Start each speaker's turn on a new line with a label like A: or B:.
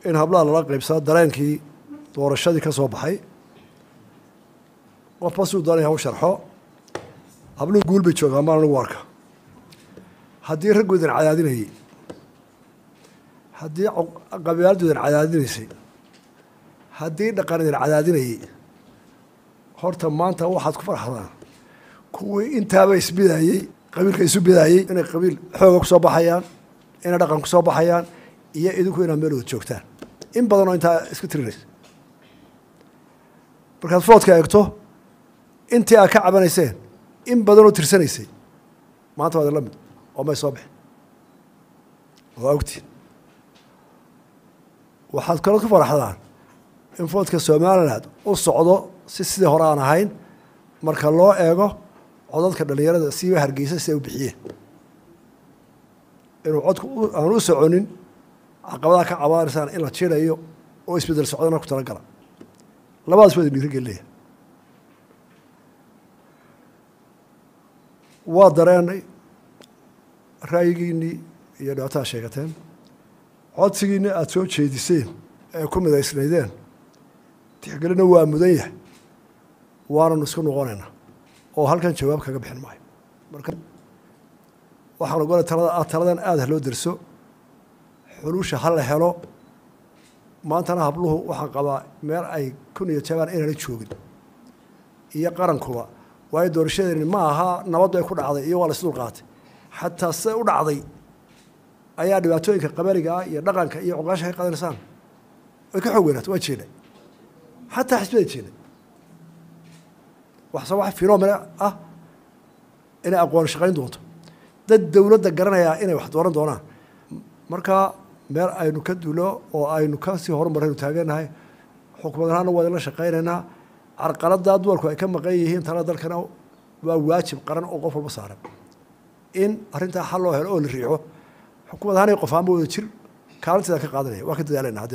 A: in hablaha lala qaybsado dareenkii doorashadii ka soo baxay qofba siduu doonaya u sharxo habluhu guul bay joogaan maan anigu arka haddii raggoodan cadaadinayay haddii qabiiladoodan cadaadinaysay haddii dhaqanidan cadaadinayay horta maanta waxaad ku farxdaan kuwii intaaba isbidaayey qabiilka isu bidaayey inay qabiil xooga kusoo baxayaan inay dhaqan kusoo baxayaan iyo idinku inaad meel wada joogtaan in badan oo intaa iska tirinaysa markaad foodka eegto intii aad ka cabanayseen in badanoo tirsanaysay maanta waad la mid oo may soo bixin waa ogtiin waxaad kaloo ku faraxdaan in foodka somaliland u socdo si sidii hore aan ahayn marka loo eego codadka dhalinyarada siiba hargeysa si ay u bixiyeen inuu codku aan u soconin caqabadaha ka cabaanaysaan in la jirayo oo isbedel socdana ku talagala labadaas waa idin dhiirigelinaya waa dareenay ra'yigiinnii iyo dhibaatada sheegateen codsigiinni aada soo jeediseen ee ku midaysnaydeen tixgelina waa mudan yahay waananu isku noqonaynaa oo halkan jawaab kaga bixin maayo marka waxaan ogolay talada taladan aada ha loo derso xulusha ha la helo maantana habluhu waxaan qabaa meel ay kun iyo jabaan inana joogin iyo qarankuba waayo doorashadeeni ma aha nabaddu ay ku dhacday iyo waa la isdul qaatay xataa siday u dhacday ayaa dhibaatooyinka qabaliga ah iyo dhaqanka iyo cuqaasha ka qadanaysaan way ka xoog weynaata waa jeeday xataa xisbada jeeday waxse wax finomena ah inay aqoon shaqayn doonto dad dowladda garanayaa inay wax dooran doonaan marka meel aynu ka dulo oo aynu kasii horumaraynu taagenahay xukumad ahaana waa idinla shaqaynaynaa carqaladaa dumarku ay ka maqan yihiin talada dalkana waa waajib qaran oo qof walba saaran in arrintaa xal loo helo oo la riixo xukumad ahaan qof ahaanba wada jir kaalinteeda ka qaadanaya waa ka dadaalayna